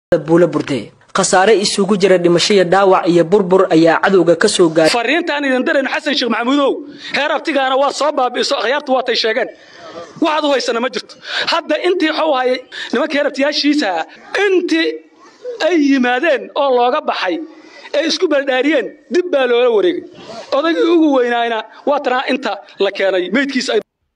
buula burde khasaare isugu jira dhimasho iyo dhaawac iyo burbur ayaa cadowga ka soo gaaray fariintaan idin darayno xasan sheekh maxamuudow heer abtigaana waa soo baabi'iso akhyaartu waatay sheegeen waxaad u haysana ma jirto hadda intii waxuu hayay nimanka heer abtiyaashiisa intii ay yimaadeen oo looga baxay ee isku baldhaariyeen dib baa loola wareegay odaygii ugu weynaayna waa tanaa inta la keenay meydkiisa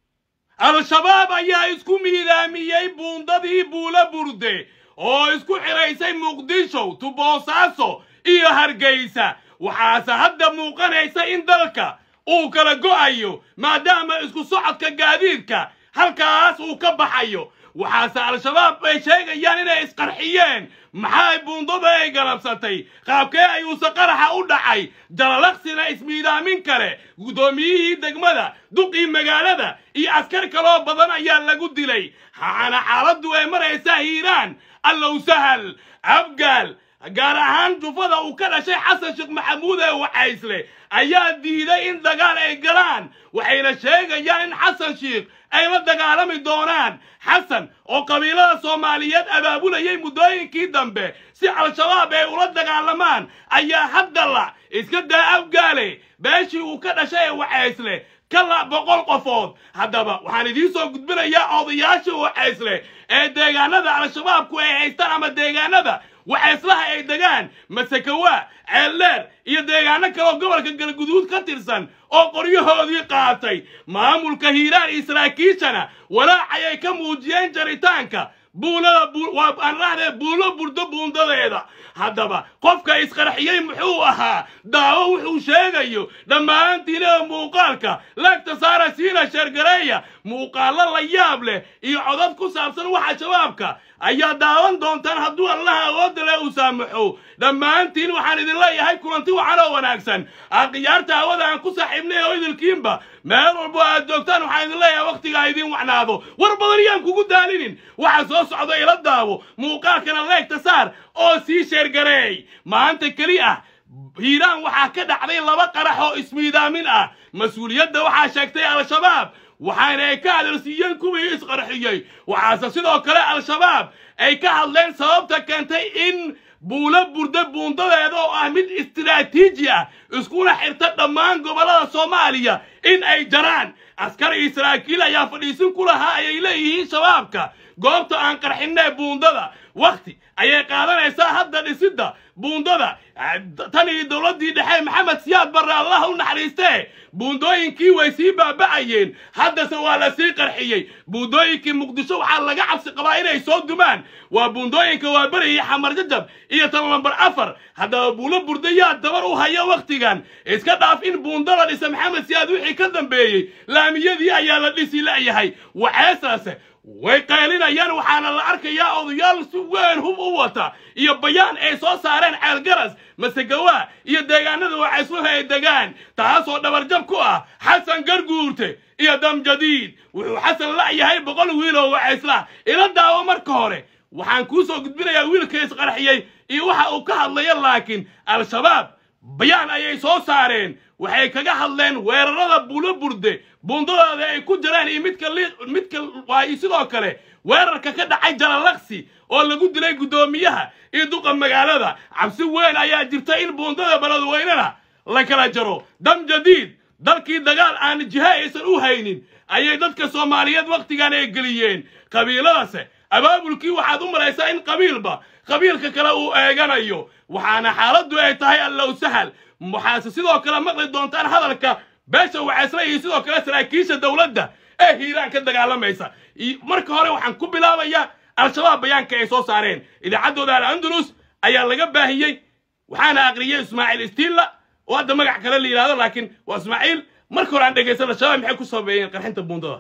al-shabaab ayaa isku miidaamiyey buundadii buula burde oo isku xidhaysay muqdisho tuboosaaso iyo hargeysa waxaase hadda muuqanaysa in dalka uu kala go'ayo maadaama isku socodka gaadiidka halkaas uu ka baxayo waxaase al-shabaab ay sheegayaan inay isqarxiyeen maxay buundada ay galabsatay qaabkee ayuuse qaraxa u dhacay jalalaqsina ismiidaamin kale guddoomiyihii degmada duqii magaalada iyo askar kaloo badan ayaa lagu dilay waxaana xaaladdu ay maraysaa hiiraan allow sahal abgaal gaar ahaan jufada uu ka dhashay xasan sheekh maxamuud ee wacaysle ayaa diiday in dagaal ay galaan waxayna sheegayaan in xasan sheekh ay la dagaalami doonaan xasan oo qabiilada soomaaliyeed abaabulayay muddooyinkii dambe si al-shabaab ay ula dagaalamaan ayaa haddala iska daa abgaale beeshii uu ka dhashay ee wacaysle kala boqol qofood haddaba waxaan idiin soo gudbinayaa odayaasha wacaysle ee deegaanada al-shabaabku ay haystaan ama deegaanada waxayslaha ay degaan masakawa ceeldheer iyo deegaano kaleoo gobolka galguduud ka tirsan oo qoryahoodii qaatay maamulka hiiraan iyo saraakiishana walaacayay ka muujiyeen jaritaanka buulada aan rahdee buulo burdo buundadeeda haddaba qofka isqarxiyey muxuu ahaa daawo wuxuu sheegayo dhammaantiina muuqaalka laagta saara siina sheergareeya muuqaallo la yaab leh iyo codad ku saabsan waxa shabaabka ayaa daawan doontaan hadduu allaha awoodda leh uu saamaxo dhammaantiin waxaan idin leeyahay kulanti wacan oo wanaagsan aqiyaarta hawada aan ku saaxiibnay oo idilkiinba meel walbo aad joogtaan waxaan idin leeyahay wakhtigaa idiin wacnaado war badan yaan kugu daalinin waxa soo socda ila daawo muuqaalkana leegta saar oo sii sheergareey maanta keli ah hiiraan waxaa ka dhacday laba qarax oo ismiidaamin ah mas-uuliyadda waxaa sheegtay al-shabaab waxaana ay ka hadalsiiyeen kuwii isqarxiyey waxaase sidoo kale al-shabaab ay ka hadleen sababta keentay in buulo burda buundadeeda oo ah mid istiraatiiji ah iskuna xirta dhammaan gobollada soomaaliya in ay jaraan askar iyo saraakiil ayaa fadhiisin ku lahaa ayay leeyihiin shabaabka goobta aan qarxinee buundada wakhti ayay qaadanaysaa hadda dhisidda buundada tan iyo dowladdii dhexe maxamed siyaad barre allah u naxariistee buundooyinkii way sii baaba'ayeen haddase waa la sii qarxiyey buundooyinkii muqdisho waxaa laga cabsi qabaa inay soo dumaan waa buundooyinka waaberi iyo xamar jajab iyo tan lambar afar haddaba buulo burdayaa dabar u haya wakhtigan iska dhaaf in buunda la dhisa maxamed siyaad wixii ka dambeeyey laamiyadii ayaa la dhisi la'yahay waxeesaase way qaylinayaan waxaana la arkayaa odayaal si weyn hub u wata iyo bayaan ay soo saareen ceelgaras masegawaa iyo deegaanada wacaysluhu ay degaan taasoo dhabarjab ku ah xasan garguurte iyo dam jadiid wuxuu xasan la'yahay boqol wiil oo wacayslah ila daawo marka hore waxaan kuu soo gudbinayaa wiilka isqarxiyey iyo waxa uu ka hadlaya laakiin al-shabaab bayaan ayay soo saareen waxay kaga hadleen weerarada buulo burde buundadooda ay ku jiraan iyo midka midka waayo sidoo kale weerarka ka dhacay jalalaqsi oo lagu dilay guddoomiyaha iyo duqa magaalada cabsi weyn ayaa jirta in buundada beledweynena la kala jaro dam jadiid dalkii dagaal aan jiha aysan u haynin ayay dadka soomaaliyeed wakhtigan ay geliyeen qabiiladase abaabulkii waxaad u malaysaa in qabiilba qabiilka kale uu eeganayo waxaana xaaladdu ay tahay allow sahal waxaase sidoo kale maqli doontaan hadalka beesha wacaysla iyo sidoo kale saraakiisha dowladda ee hiiraan ka dagaalamaysa marka hore waxaan ku bilaabayaa al-shabaab bayaanka ay soo saareen idaacaddooda al-andalus ayaa laga baahiyey waxaana aqriyey ismaaciil istiilla oo hadda magac kale la yidhahdo laakiin waa ismaaciil marka hore aan dhegaysan al-shabaab maxay ku sameeyeen qarxinta buundada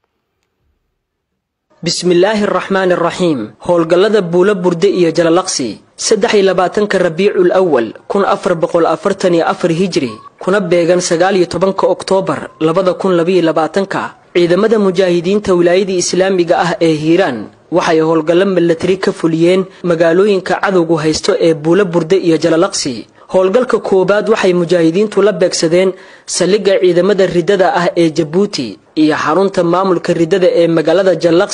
bismillaahi araxmaani araxiim howlgallada buulo burde iyo jalalaqsi saddex iyo labaatanka rabiicul awal kun afar boqol afartan iyo afar hijri kuna beegan sagaal iyo tobanka oktoobar labada kun labaiyo labaatanka ciidamada mujaahidiinta wilaayadii islaamiga ah ee hiiraan waxay howlgallo milatari ka fuliyeen magaalooyinka cadowgu haysto ee buulo burde iyo jalalaqsi howlgalka koowaad waxay mujaahidiintu la beegsadeen saldhigga ciidamada riddada ah ee jabuuti iyo xarunta maamulka riddada ee magaalada jallaqsi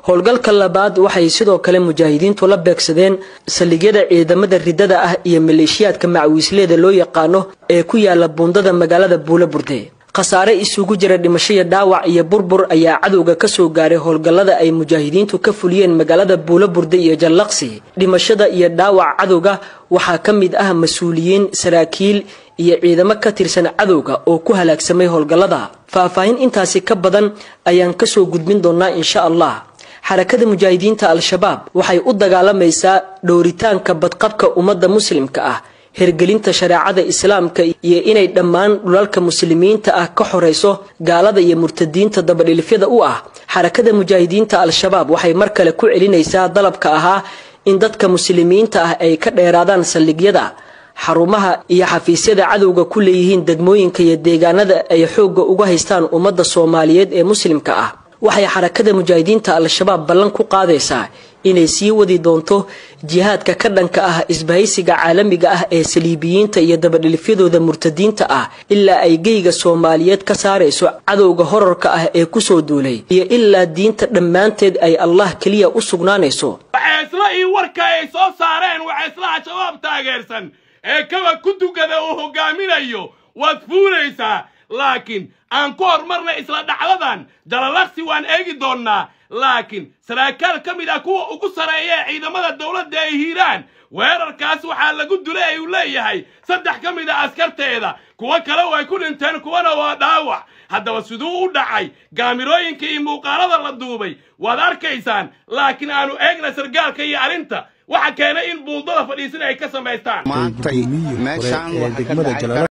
howlgalka labaad waxay sidoo kale mujaahidiintu la beegsadeen saldhigyada ciidamada ridada ah iyo maleeshiyaadka macwiisleeda loo yaqaano ee ku yaala buundada magaalada buula burde khasaare isugu jira dhimashaya dhaawac iyo burbur ayaa cadowga kasoo gaaray howlgallada ay mujaahidiintu ka fuliyeen magaalada buula burde iyo jallaqsi dhimashada iyo dhaawac cadowga waxaa ka mid ah mas-uuliyiin saraakiil iyo ciidamo ka tirsan cadowga oo ku halaagsamay howlgallada faahfaahin intaasi ka badan ayaan kasoo gudbin doonaa insha allah xarakada mujaahidiinta al-shabaab waxay u dagaalamaysaa dhowritaanka badqabka ummadda muslimka ah hergelinta shareecada islaamka iyo inay dhammaan dhulalka muslimiinta ah ka xorayso gaalada iyo murtadiinta dabadhilifyada u ah xarakada mujaahidiinta al-shabaab waxay mar kale ku celinaysaa dalabka ahaa in dadka muslimiinta ah ay ka dheeraadaan saldhigyada xarumaha iyo xafiisyada cadowga ku leeyihiin degmooyinka iyo deegaanada ay xoogga uga haystaan ummadda soomaaliyeed ee muslimka ah waxay xarakada mujaahidiinta al-shabaab ballan ku qaadaysaa inay sii wadi doonto jihaadka ka dhanka ah isbahaysiga caalamiga ah ee saliibiyiinta iyo dabadhilifyadooda murtadiinta ah ilaa ay geyga soomaaliyeed ka saarayso cadowga horarka ah ee kusoo duulay iyo ilaa diinta dhammaanteed ay allah keliya u sugnaanayso waxaysla ii warka ay soo saareen waxayslaha shabaab taageersan ee kaba ku dugada uu hogaaminayo waad fuulaysaa laakiin aan ku hormarna isla dhacdadan jalalaqsi waan eegi doonnaa laakiin saraakiil ka mid ah kuwa ugu sarreeya ee ciidamada dowladda ay hiiraan weerarkaas waxaa lagu dulay ayuu leeyahay saddex ka mid a askarteeda kuwo kale way ku dhinteen kuwana waa dhaawac haddaba siduu u dhacay gaamirooyinka iyo muuqaalada la duubay waad arkaysaan laakiin aanu eegna sargaalka iyo arrinta waxa keenay in buundada fadhiisin ay ka samaystaan maantay meeshaan waxa ka dhacay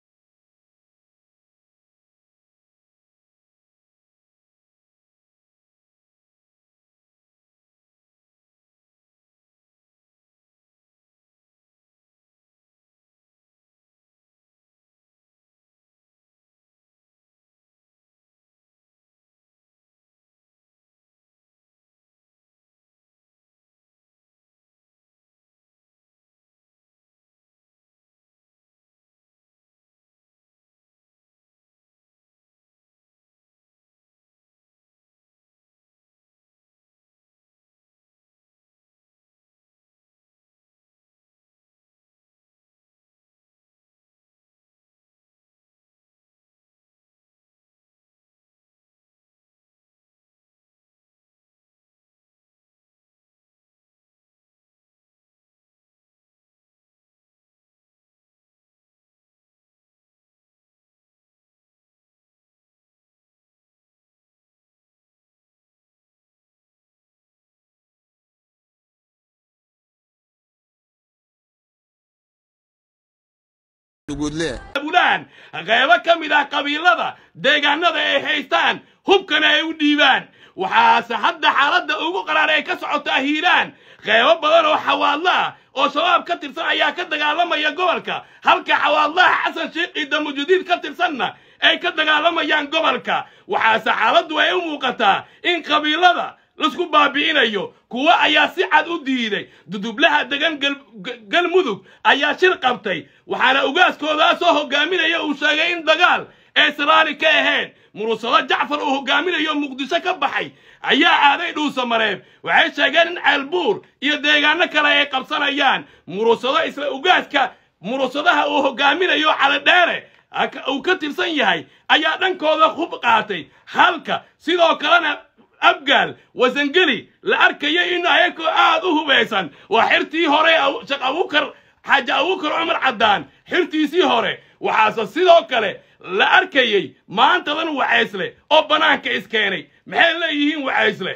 bulaan qeybo ka mid ah qabiilada deegaanada ay haystaan hubkana ay u dhiibaan waxaase hadda xaaladda ugu qaraar ay ka socotaa hiiraan qeybo badan oo xawaadla ah oo shabaab ka tirsan ayaa ka dagaalamaya gobolka halka xawaadlaha xasan sheekh ciida mujudiid ka tirsanna ay ka dagaalamayaan gobolka waxaase xaaladdu ay u muuqataa in qabiilada laisku baabi'inayo kuwo ayaa si cad u diiday dudublaha degan galmudug ayaa shir qabtay waxaana ugaaskoodaasoo hogaaminaya uu sheegay in dagaal ay saraali ka ahayn murusado jacfar uu hogaaminayo muqdisho ka baxay ayaa aaday dhuusa mareeb waxay sheegeen in ceelbuur iyo deegaano kale ay qabsanayaan murusado isla ugaaska murusadaha uu hogaaminayo calidheere uu ka tirsan yahay ayaa dhankooda hub qaatay halka sidoo kalena abgaal wasangeli la arkayay in ayakoo aad u hubaysan waa xirtii hore sheekh abukar xaaji abukar cumar caddaan xirtiisii hore waxaase sidoo kale la arkayey maantadan wacaysle oo bannaanka iskeenay maxay leeyihiin wacaysle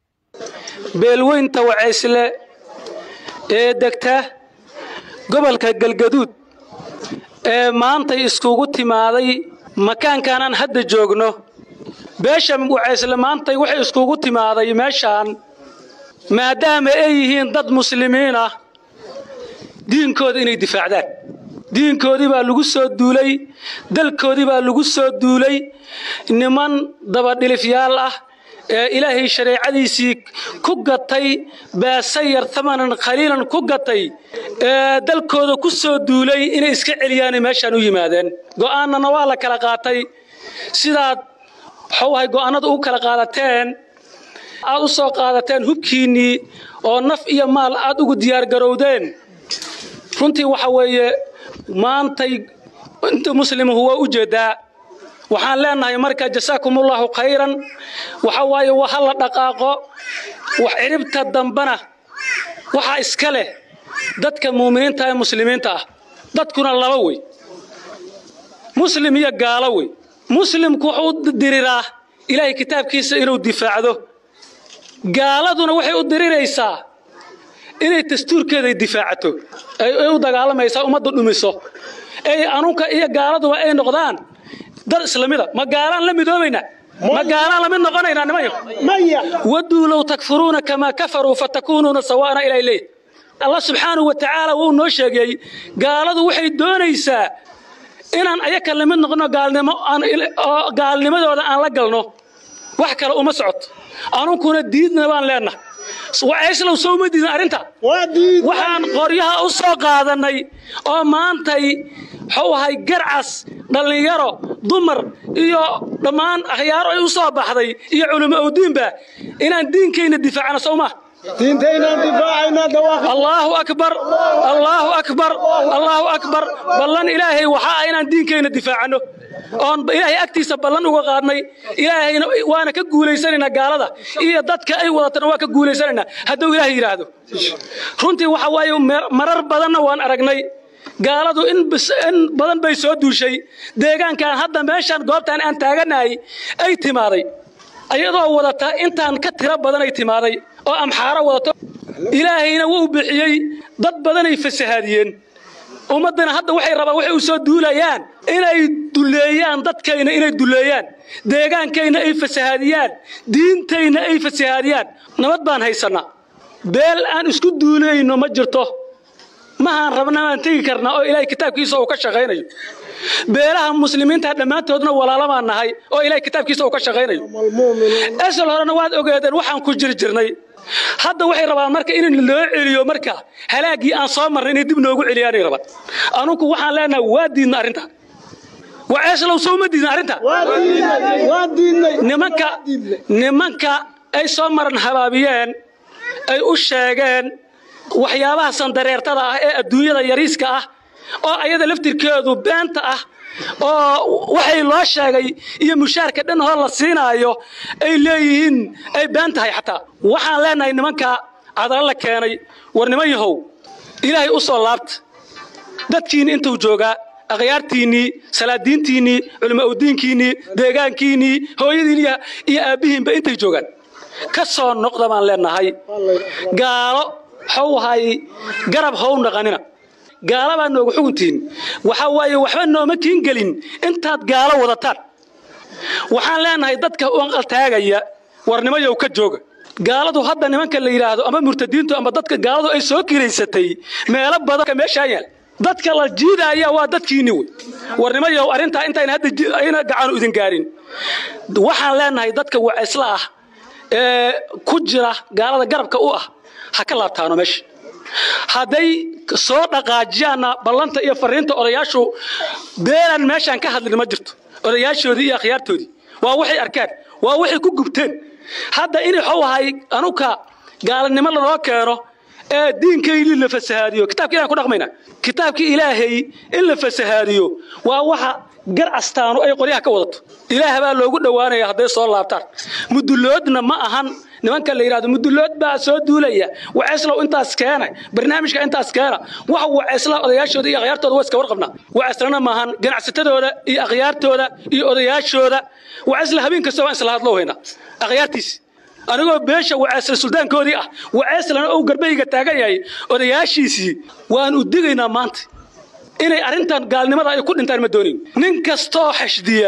beelweynta wacaysle ee degta gobolka galgaduud ee maantay iskugu timaaday makaankaanaan hadda joogno beesha wacaysle maantay waxay iskugu timaaday meeshaan maadaama ay yihiin dad muslimiin ah diinkooda inay difaacdaan diinkoodii baa lagu soo duulay dalkoodii baa lagu soo duulay niman dabadhilifyaal ah ee ilaahay shareecadiisii ku gatay baasayar tamanan khaliilan ku gatay ee dalkooda ku soo duulay inay iska celiyaanay meeshaan u yimaadeen go'aanana waa la kala qaatay sidaad waxuu ahay go'aanada u kala qaadateen aad u soo qaadateen hubkiinnii oo naf iyo maal aad ugu diyaargarowdeen runtii waxa weeye maantay inta muslimuhu waa u jeedaa waxaan leenahay marka jasaakumullahu khayran waxa waaye waa ha la dhaqaaqo wax ciribta dambana waxaa iska leh dadka muuminiinta ee muslimiinta ah dadkuna laba wey muslim iyo gaalo wey muslimku wuxuu u diriraa ilaahay kitaabkiisa inuu difaacdo gaaladuna waxay u diriraysaa inay dastuurkeeday difaacato ay u dagaalamaysaa ummadda dhumiso ay anunka iyo gaaladuba ay noqdaan dad islamida ma gaalaan la midoobaynaa ma gaalaan la mid noqonaynaa nimanyo waduu low takfuruuna kamaa kafaruu fatakuunuuna sawaana ilaa leey allah subxaanahu wa tacaala wuu noo sheegay gaaladu waxay doonaysaa inaan ayaka la mid noqono gaalnimo oo gaalnimadooda aan la galno wax kale uma socoto anunkuna diidna baan leenahay waceyslow soo uma diidin arrinta waxaan qoryaha u soo qaadannay oo maantay wuxuu ahay garcas dhallinyaro dumar iyo dhammaan akhyaaro ay u soo baxday iyo culimo owdiinba inaan diinkayna difaacno sowma allaahu akbar allaahu akbar allaahu akbar ballan ilaahay waxaa ah inaan diinkayna difaacano oon ilaahay agtiisa ballan uga qaadnay ilaahayna waana ka guulaysanaynaa gaalada iyo dadka ay wadatana waa ka guulaysanaynaa hadduu ilaahay yidhaahdo runtii waxa waaye marar badanna waan aragnay gaaladu in badan bay soo duushay deegaankan hadda meeshan goobtan aan taaganahay ay timaaday ayadoo wadata intaan ka tiro badanay timaaday oo amxaaro wadato ilaahayna wuu bixiyey dad badanay fasahaadiyeen ummaddana hadda waxay rabaan waxay u soo duulayaan inay duleeyaan dadkayna inay duleeyaan deegaankayna ay fasahaadiyaan diintayna ay fasahaadiyaan nabad baan haysannaa beel aan isku duulayno ma jirto mahaan rabna aan tegi karnaa oo ilaahay kitaabkiisa uu ka shaqaynayo beelaha muslimiinta dhammaantoodna walaalo baan nahay oo ilaahay kitaabkiisa uu ka shaqaynayo esel horena waad ogeedeen waxaan ku jiri jirnay hadda waxay rabaan marka in loo celiyo marka halaaggii aan soo marnay inay dib noogu celiyaanay rabaan anunku waxaan leenahay waa diidna arrinta waceeslow soo ma diidna arrinta nimanka nimanka ay soo maran habaabiyeen ay u sheegeen waxyaabaha sandareertada ah ee adduunyada yariiska ah oo ayada laftirkeedu beenta ah oo waxay loo sheegay iyo mushaarka dhan hor la siinaayo ay leeyihiin ay been tahay xataa waxaan leenahay nimanka cadalo la keenay war niman yahow ilaahay u soo laabta dadkiinni intuu joogaa akhyaartiinnii salaadiintiinnii culimo udiinkiinnii deegaankiinnii hooyadiin iyo aabbihiinba intay joogaan ka soo noqda baan leenahay gaalo how hay garab how naqanina gaala baa nooga xuguntihin waxa waaye waxba nooma kiin gelin intaad gaalo wadataan waxaan leenahay dadka uanqaltaagaya warnimayow ka jooga gaaladu hadda nimanka la yidhaahdo ama murtadiintu ama dadka gaaladu ay soo kiraysatay meelo badan meeshaa yaal dadka la jiidaaya waa dadkiinni wey warnimayow arrintaa intayna hadda ayna gacanu idin gaarin waxaan leenahay dadka wacisla ah ee ku jira gaalada garabka u ah ha ka laabtaano meesha hadday soo dhaqaajiyaanna ballanta iyo fariinta odayaashu beelan meeshaan ka hadlin ma jirto odayaashoodii iyo akhyaartoodii waa waxay arkaan waa waxay ku gubteen hadda in waxuu ahay anuka gaalanimo lanoo keeno ee diinkaynii la fasahaadiyo kitabka ilaan ku dhaqmayna kitaabkii ilaahay in la fasahaadiyo waa waxa gar astaanu ay qoryaha ka wadato ilaah baa loogu dhowaanaya hadday soo laabtaan muduloodna ma ahan nimanka la yidhahdo mudulood baa soo duulaya waceeslow intaas keena barnaamijka intaas keena waxa waceesla odayaashooda iyo akhyaartooda waa iska warqabnaa waceeslana maahan ganacsatadooda iyo akhyaartooda iyo odayaashooda waceesla habeen kasta waan isla hadloo haynaa akhyaartiisi anigoo beesha waceesla suldaankoodii ah waceeslana uu garbayga taagan yahay odayaashiisii waan u digaynaa maanta inay arrintan gaalnimada ay ku dhintaan ma doonin nin kastoo xashdiya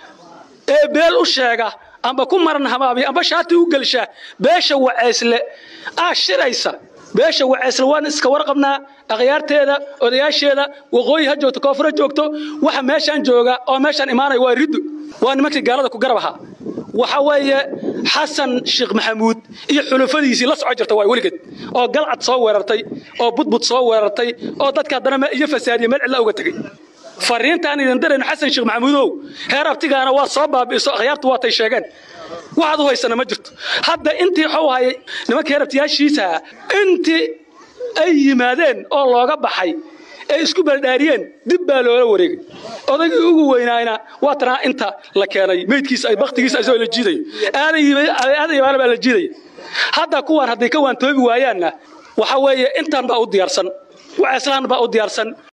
ee beel u sheega amba ku maran hamaabiya amba shaati u gelsha beesha waceysle aa shiraysa beesha waceysle waan iska warqabnaa akhyaarteeda odayaasheeda waqooyi ha joogto koonfur ha joogto waxa meeshaan jooga oo meeshaan imaanaya waa riddo waa nimankii gaalada ku garab ahaa waxa weeye xasan sheekh maxamuud iyo xulufadiisii la soco jirta waa weligeed oo galcad soo weerartay oo budbud soo weerartay oo dadka haddana iyo fasaadiya meel cidla uga tegey fariintaan idin dirayno xasan sheekh maxamuudow heer abtigaana waa soo baabi'iso akhyaartu waatay sheegeen waxaad u haysana ma jirto hadda intii waxuu hayay nimanka heer abtiyaashiisa intii ay yimaadeen oo looga baxay ee isku baldhaariyeen dib baa loola wareegay odaygii ugu weynaayna waa tanaa inta la keenay meydkiisa ay baktigiisa isagoo la jiidayo aadan yabaana baa la jiidaya hadda kuwaan hadday ka waantoobi waayaanna waxa weeye intaan baa u diyaarsan waceeslaan baa u diyaarsan